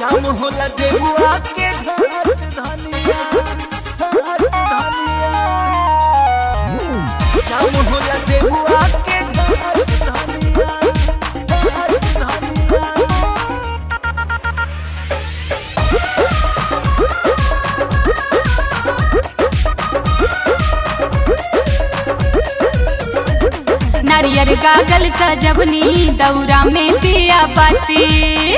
जाम होला देबुआ के घाट धनिया घाट धनिया जाम होला देबुआ के घाट धनिया घाट धनिया नारियर गागल सजवनी दौरा में दिया बाती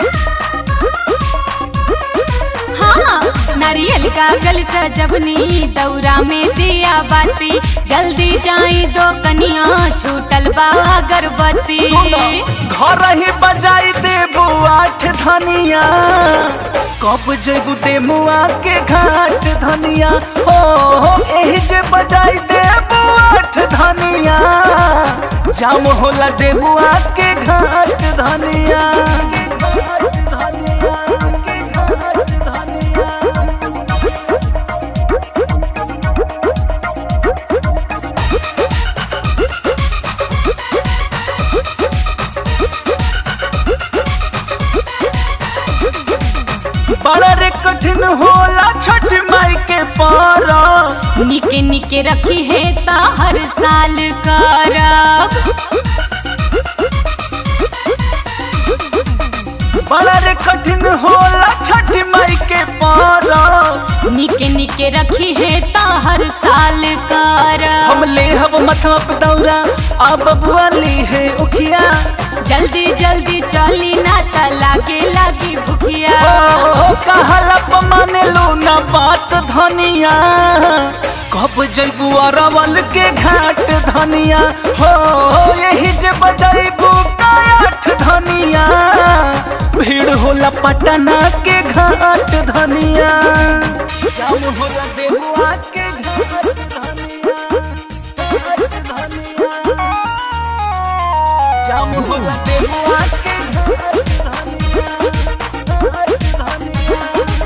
हाँ नारियल गागल सजवनी दौरा में दिया बाती जल्दी जाई दो कनिया छूटल बा अगरबत्ती घर ही बजाई देबू आठ धनिया कब जेबू देमुआ के घाट धनिया हो हो एही जे बजाई देबू आठ धनिया जाम होला देबुआ के घाट धनिया के घाट धनिया के घाट धनिया बड़ा रे कठिन होला छठ माई के पारा निके निके रखी है ता हर साल करब बड़ा रे कठिन होला छठ माई के पारा निके निके रखी है ता हर साल करब हम ले हब मथा पे दौरा आ बबुआ ली है उखिया जल्दी जल्दी चली ना ता लागे लागी भुखिया ओ कहला माने लो ना बात धनिया कब जैबू अरवल के घाट धनिया हो यही जे बजैबू काठ धनिया भीड़ होला पटना के घाट धनिया जाम होला देहुआ के घाट धनिया घाट धनिया जाम होला देहुआ के घाट धनिया घाट धनिया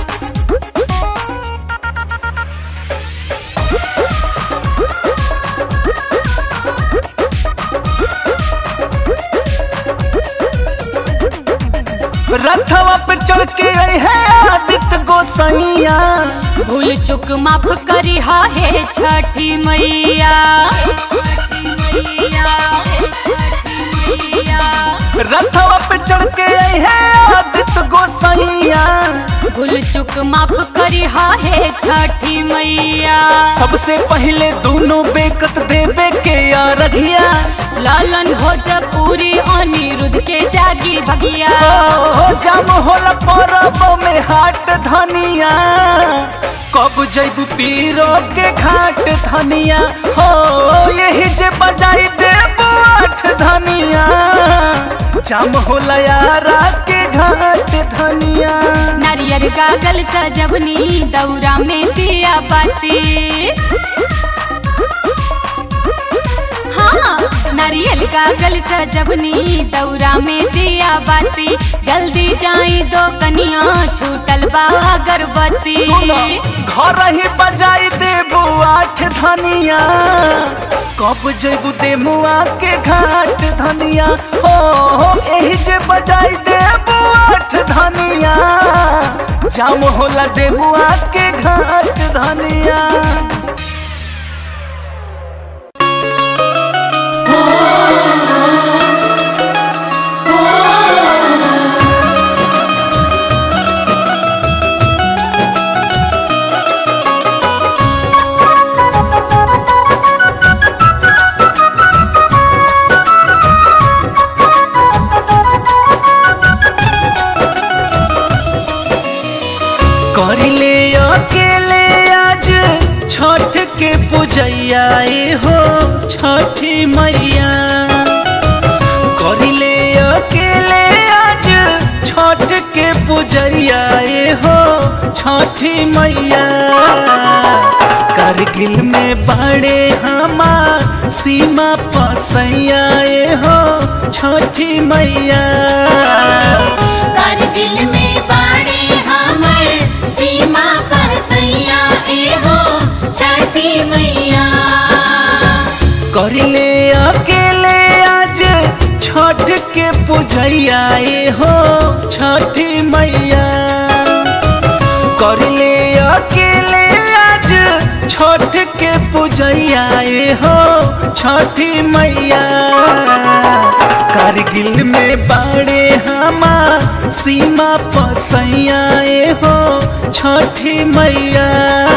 रथवा पे चढ़ के आई है आदित्य गोसाइया भूल चुक माफ करी हा हे छठी मैया हे छठी मैया हे छठी मैया रथवा पे चढ़ के आई है आदित्य गोसाइया भूल चुक माफ करी हा हे छठी मैया सबसे पहले दोनों बेकत देवे के या रघिया लालन भोजपुरी अनिरुद्ध के जागी भगिया ओ जाम होला परब में हाट धनिया कब जैबू पीरो के घाट धनिया हो यही जे बजाई देबू आठ धनिया जाम होला यारा के घाट धनिया नारियर गागल सजवनी दौरा में दिया बाती हाँ नारियल गागल सजवनी दौरा में दिया बाती जल्दी जाई दो कनिया छूटल बा अगरबत्ती घर ही बजाई देबू आठ धनिया कब जैबू देमुआ के घाट धनिया हो हो एही जे बजाई देबू आठ धनिया जाम होला देबुआ के घाट धनिया करिले अकेले आज छठ के पूजैया ए हो छठी मैया करिले अकेले आज छठ के पूजैया ए हो छठी मैया कारगिल में बड़े हमार सीमा पसैया ए हो छठी मैया कारगिल में बाड़े हमर सीमा पर सैया ए हो छठी मैया करिले अकेले आज छठ के पूजैया ए हो छठी मैया करले अकेले आज छठ के पूजैया ए हो छठी मैया कारगिल में बाड़े हमा सीमा पसैया ए हो छठी मैया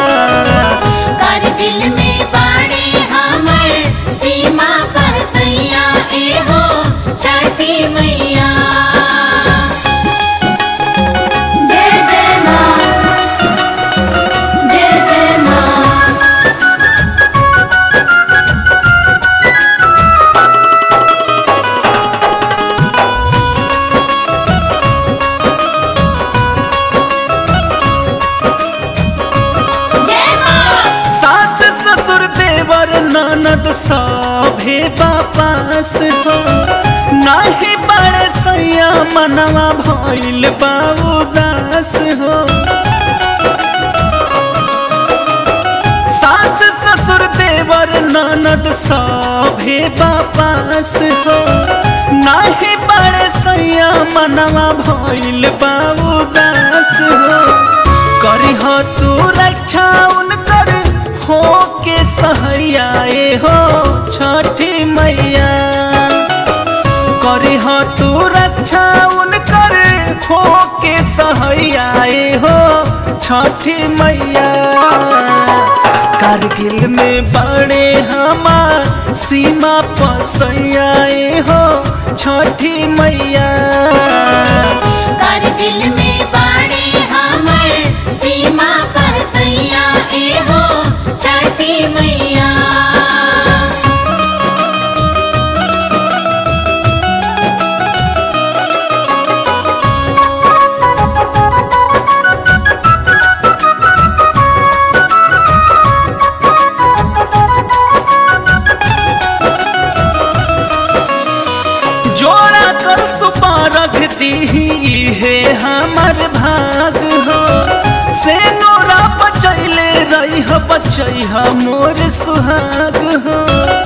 कारगिल में बाड़े हमर सीमा पर सैया ए हो छठी मैया जय जय माँ जय जय माँ जय माँ सास ससुर देवर ननद सभे बापास हो नाही बड़े सैया मनवा भइल बा उदास हो सास ससुर देवर ननद सभे बापास हो नाही बड़े सैया मनवा भइल बा उदास हो करिह तू रक्षा उनकर हो के सहैया ए हो छठी मैया करिह तू रक्षा उनकर हो के सहैया ए हो छठी मैया कारगिल में बड़े हमार सीमा पसैया ए हो छठी मैया कारगिल में बाड़े हमर सीमा पर सैया ए हो छठी मैया जोड़ा कर सुपारख दी है हमर भाग हो से नोरा बचैले रही हो बचै मोर सुहाग हो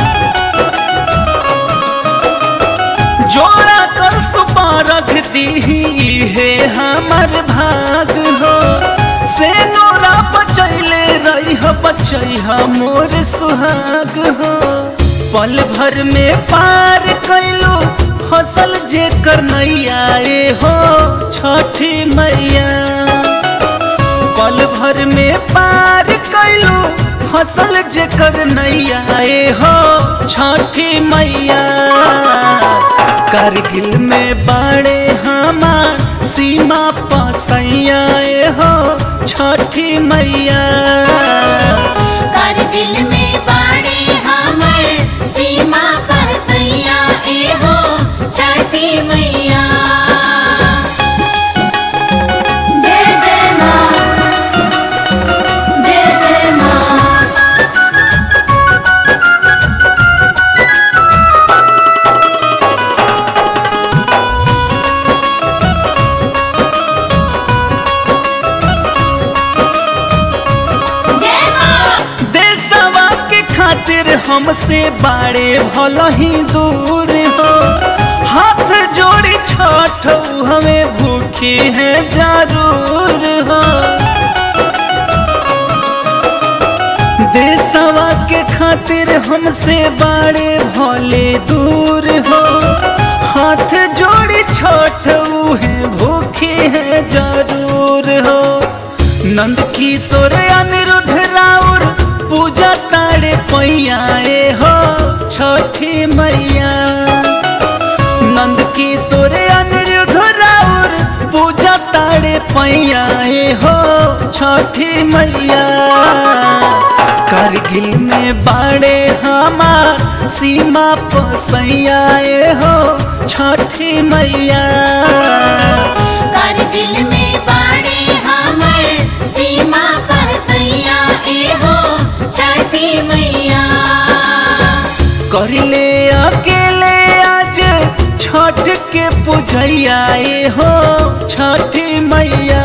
जोड़ा कर सुपारख दी है हमर भाग हो से नोरा बचैले रही हो बचै मोर सुहाग हो पल भर में पार कैलो फसल जे कर नैया ए हो छठी मैया पल भर में पार कैलो फसल जे कर नैया ए हो छठी मैया कारगिल में बाड़े हमार सीमा पसैया ए हो छठी मैया कारगिल में बाड़े हमर सीमा पर सैया ए हो छठी मैया जय जय माँ जय जय माँ जय माँ देशवा के खातिर हमसे बाड़े भल ही दूर हो हाथ जोड़ी छठ हमें भूखे हैं जरूर हो देशवा के खातिर हमसे बाड़े भले दूर हो हाथ जोड़ी छठ है भूखे हैं जरूर हो नंद किशोर अनिरुद्ध राउर पूजा ताड़े पैया ए हो छठी मैया नंद किशोर अनिरुद्ध राउर पूजा ताड़े पैया ए हो छठी मैया कारगिल में बाड़े हमार सीमा पसैया ए हो छठी मैया कारगिल में बाड़े हमर सीमा पर सैया ए हो छठी मैया करले अकेले आज छठ के पूजैया ए हो छठी मैया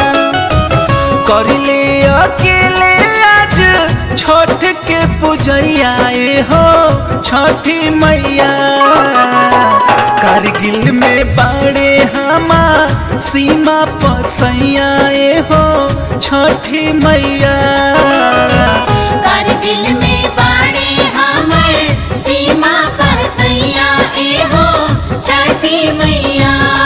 करले अकेले आज छठ के पूजैया ए हो छठी मैया कारगिल में बाड़े हमार सीमा पसैया हो छठी मैया कारगिल में बाड़े हमर सीमा पर सैया ए हो छठी मैया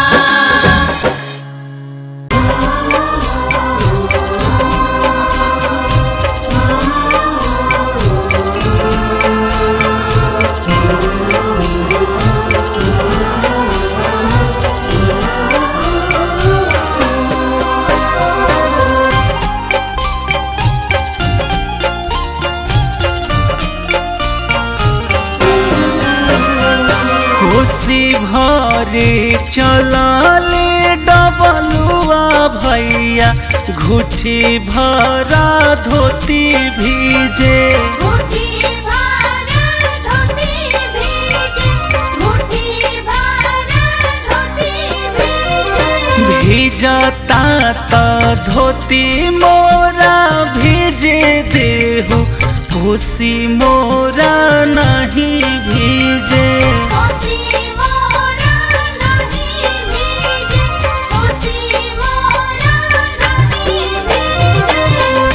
कोसी भरे चलाले डबलुआ भैया घुटी भरा धोती भीजे मुट्ठी भर धोती भीजे मुट्ठी भर धोती भीजे भीजता त धोती मोरा भीजे देहु कोसी मोरा नहीं भीजे कोसी मोरा नहीं भीजे कोसी मोरा नहीं भीजे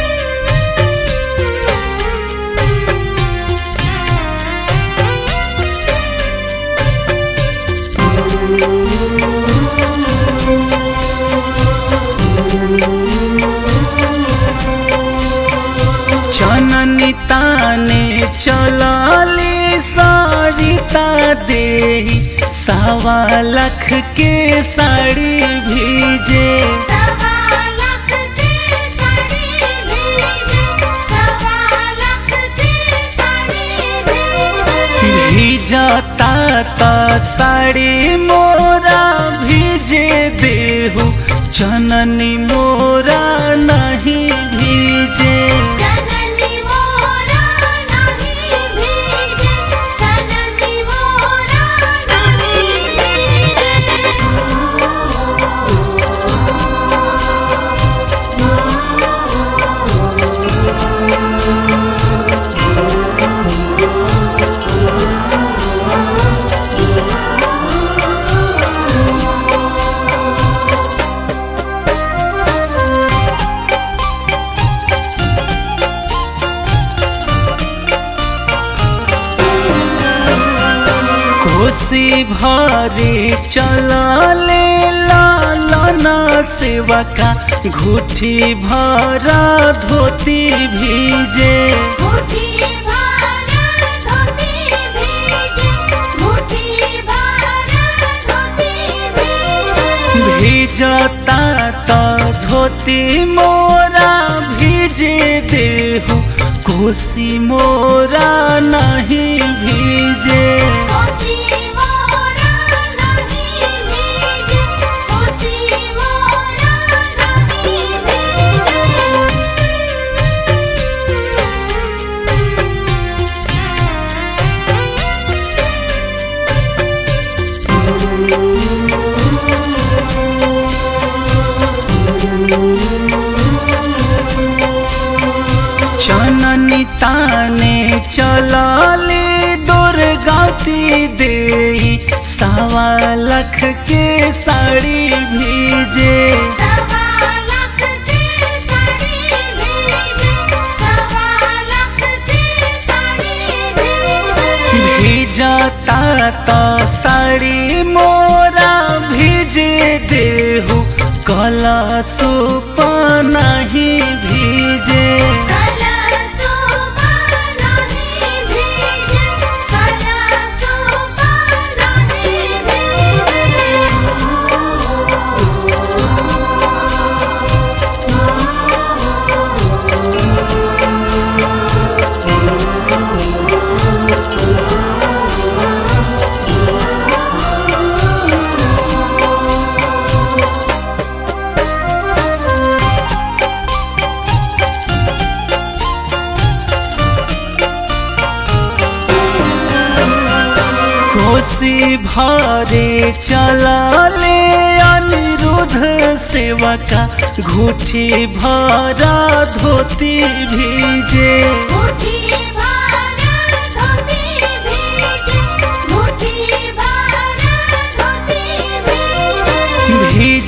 चननी ताने चलाली सारिता देही सवा लख के साड़ी भीजे सवा लख की साड़ी भीजे सवा लख की साड़ी भीजे भीजता त साड़ी मोरा भीजे देहु चननी मोरा नहीं भीजे जननी मोरा नहीं भीजे जननी मोरा नहीं भीजे कोसी भरे चलाले लालना सेवा का घुटी भरा धोती भीजे मुट्ठी भर धोती भीजे मुट्ठी भर धोती भीजे भीजता त धोती मोरा भीजे देहु कोसी मोरा नहीं भीजे कोसी मोरा नहीं भीजे कोसी मोरा नहीं भीजे चननी ताने चलाले दुर्गाती देई सवा लख के साड़ी भीजे सवा लख की साड़ी भीजे सवा लख की साड़ी भीजे भीजता त साड़ी मोरा भीजे देहु कला सुप नहीं भीजे कला सोपा नहीं भीजे कला सोपा नहीं भीजे कोसी भरे चलाले अनिरुद्ध सेवा का घुटी भरा धोती भीजे मुट्ठी भर धोती भीजे मुट्ठी भर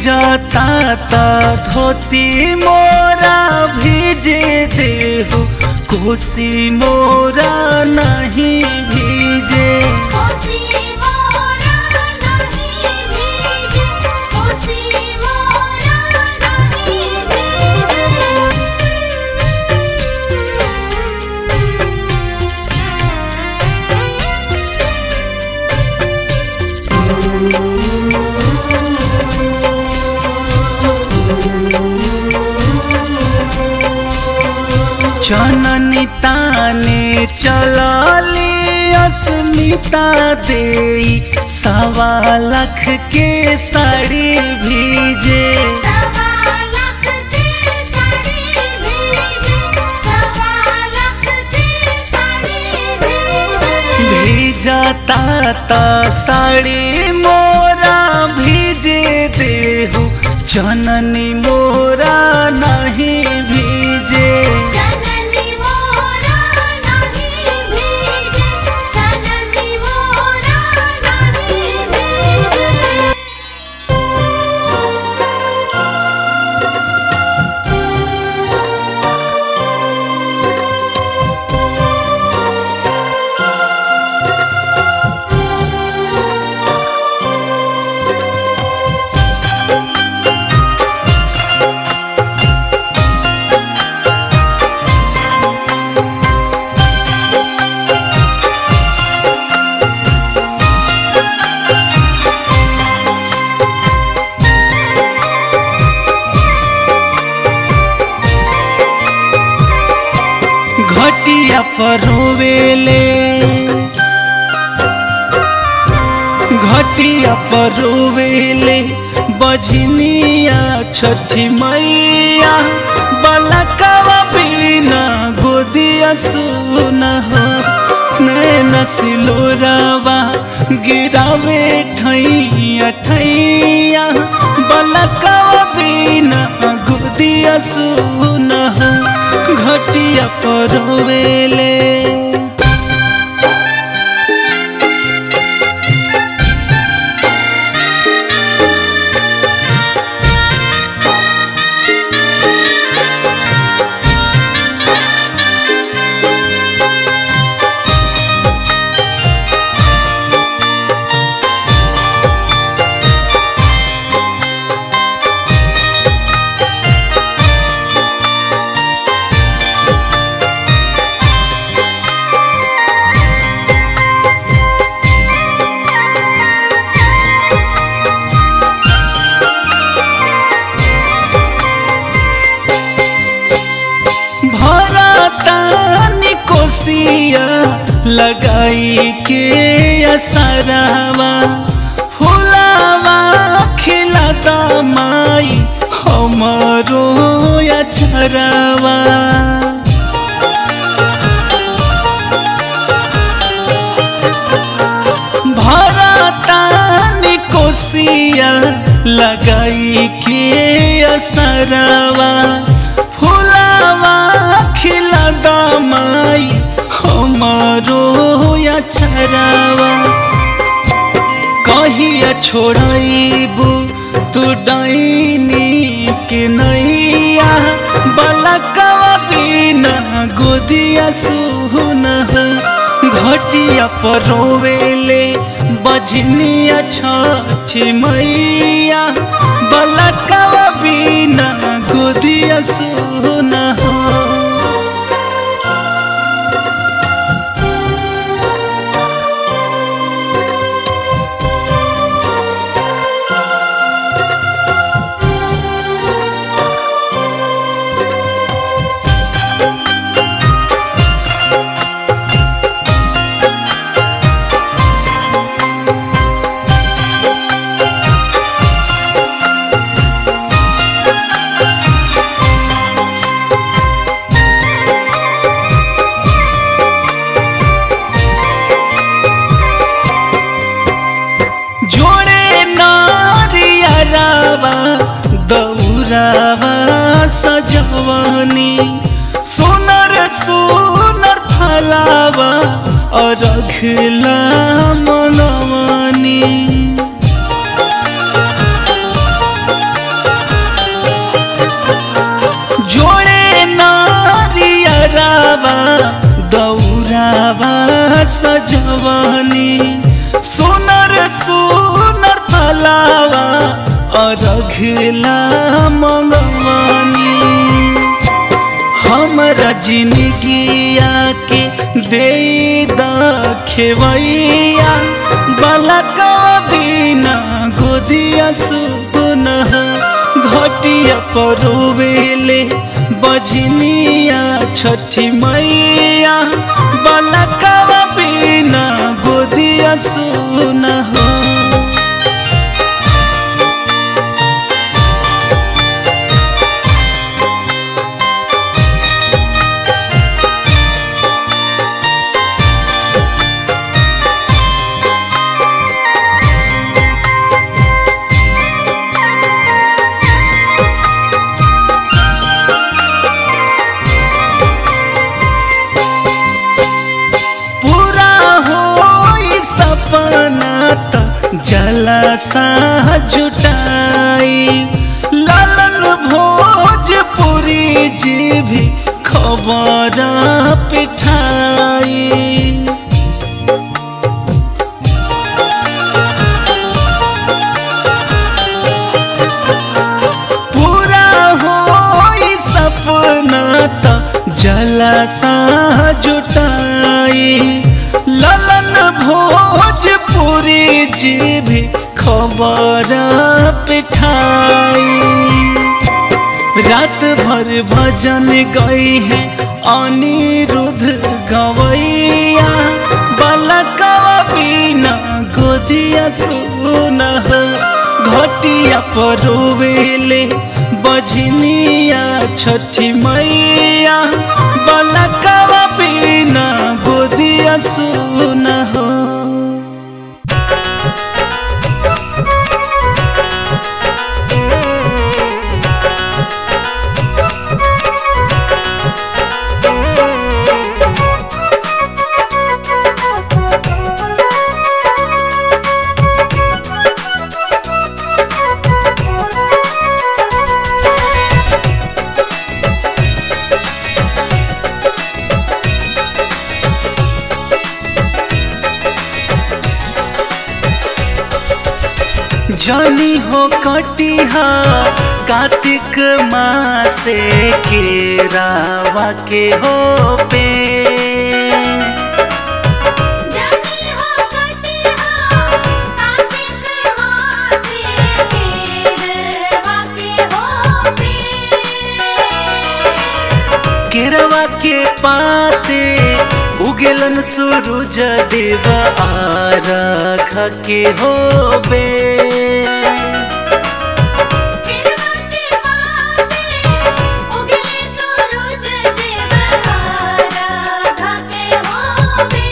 भीजता त धोती मोरा भीजे देहु कोसी मोरा नहीं भीजे कोसी मोरा नहीं भीजे कोसी मोरा नहीं चननी ताने चलली अस्मिता दे सवा लाख के साड़ी भीजे सवा लाख के साड़ी भीजे सवा लाख के साड़ी भीजे भीजता त साड़ी मोरा भीजे देहु चननी मोरा नहीं भीजे जननी मोरा नहीं भीजे जननी मोरा नहीं भीजे घटिया पर रोवेले घटिया पर रोवेले बजनिया छठी मैया बलकवा बिना गोदिया सुन हो नैना सिलोरावा गिरावे ठैया ठैया बलकवा बिना गोदिया सुन हो घटिया पर रोवेले भरतानी कोसिया लगाई के असरवा फुलावा खिलाता माई हमरो अचरवा भरतानी कोसिया लगाई के असरवा फुलावा खिला दमाई हमारो अचरवा कहिया छोड़बू तू डाइनी के नैया बलकवा बिना गोदिया सुन हो घटिया पर रोवेले बजनिया छछ मैया बलकवा बिना गोदिया सुन हो जोड़े नारियरावा दौरावा सजवनी सोनर सोनर फलावा और रखला मनवनी फलावा दौरावा सजवनी सुनर सुनर फलावा अरघला मंगवनी हमरा जिंदगिया के दे दखेवैया बलका बिना गोदिया सुन घटिया परोवेले बजनिया छठी मैया बलका बिना गोदिया सुन पूरा हो सपना त जलसा जुटाई लालन भोजपुरी जी भी खबर पिठाई पूरा हो सपना त जलसा जुटाई ललन भोजपुरी जी भी खबर पिठाई रात भर भजन गई है अनिरुद्ध गवैया बलकवा बिना गोदिया सुन घटिया परोवेले बजनिया छठी मैया बलकवा बिना गोदिया सुन हो जनी हो कटिहा कार्तिक मासे के रावा के हो पे जानी हो कटिहा कार्तिक मासे केरवा के होबे केरवा के पाते उगेलन सूरज देव आरख के हो बे केरवा के माते उगले सूरज देव आराधा के होबे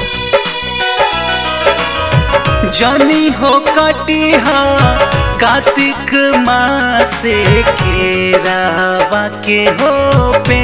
जनी हो कटिहा कार्तिक मासे के रावा के हो पे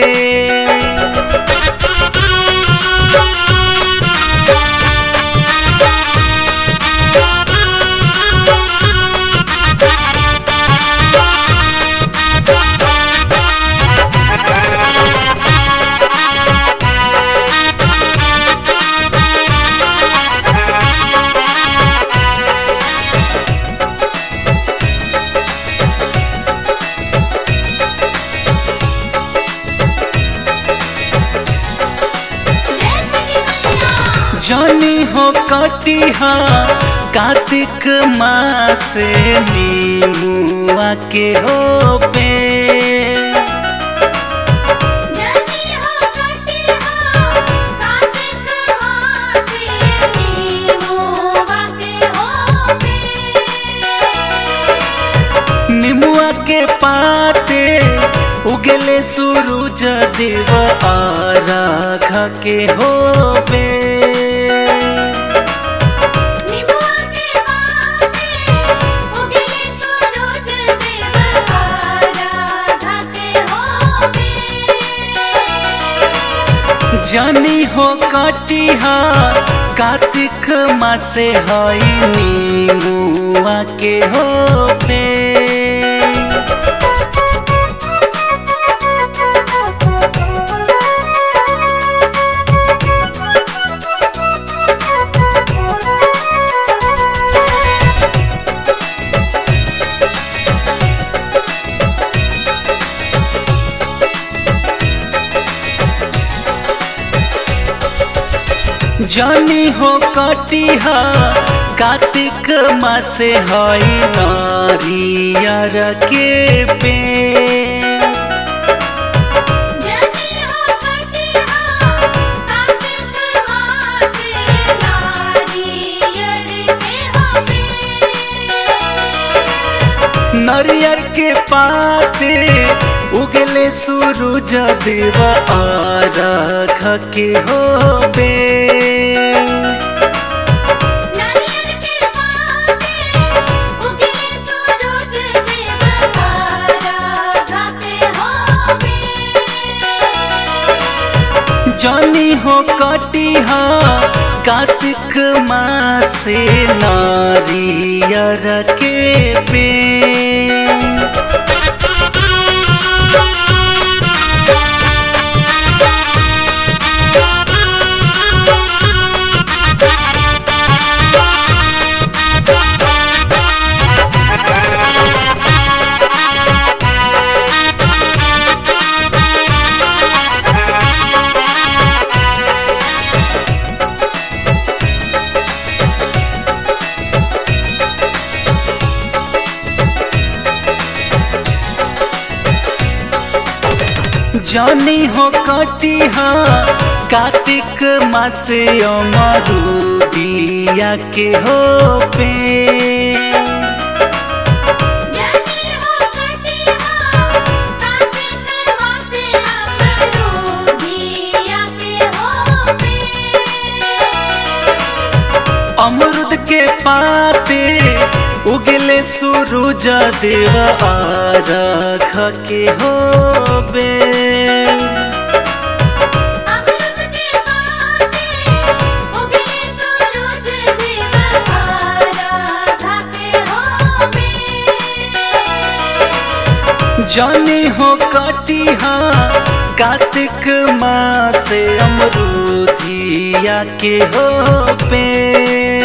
जनी हो कटिहा कार्तिक मास नीमुआ के हो पे जानी हो कटिहा कार्तिक मासे नीमोवा के होबे निमुआ के पाते उगले सूरज देव आराख के हो पे निमुआ के माते उगले सूरज देव आराधा के होबे जनी हो कटिहा कार्तिक मासे हई नीमुआ के हो पे जानी हो कटिहा कार्तिक मासे हई नारियर के पे जनी हो कटिया कार्तिक मासे नारियर के होबे नरियर के पाते उगले सूरज देव आरख के होबे नारियल के पाते उगले सूरज देव तारा गाते होबे जानी हो कटिहा कार्तिक मासे नारियर के पे जानी हो कटिहा कार्तिक मासे अमरुदिया के हो पे जनी हो कटिया कार्तिक मासे अमरुदिया के होबे अमरुद के पाते उगले सूरज देव आरख के होबे अमृत के पाते उगले सूरज देव तारा गाते होबे जानी हो कटिहा कार्तिक मासे अमरुदिया के होबे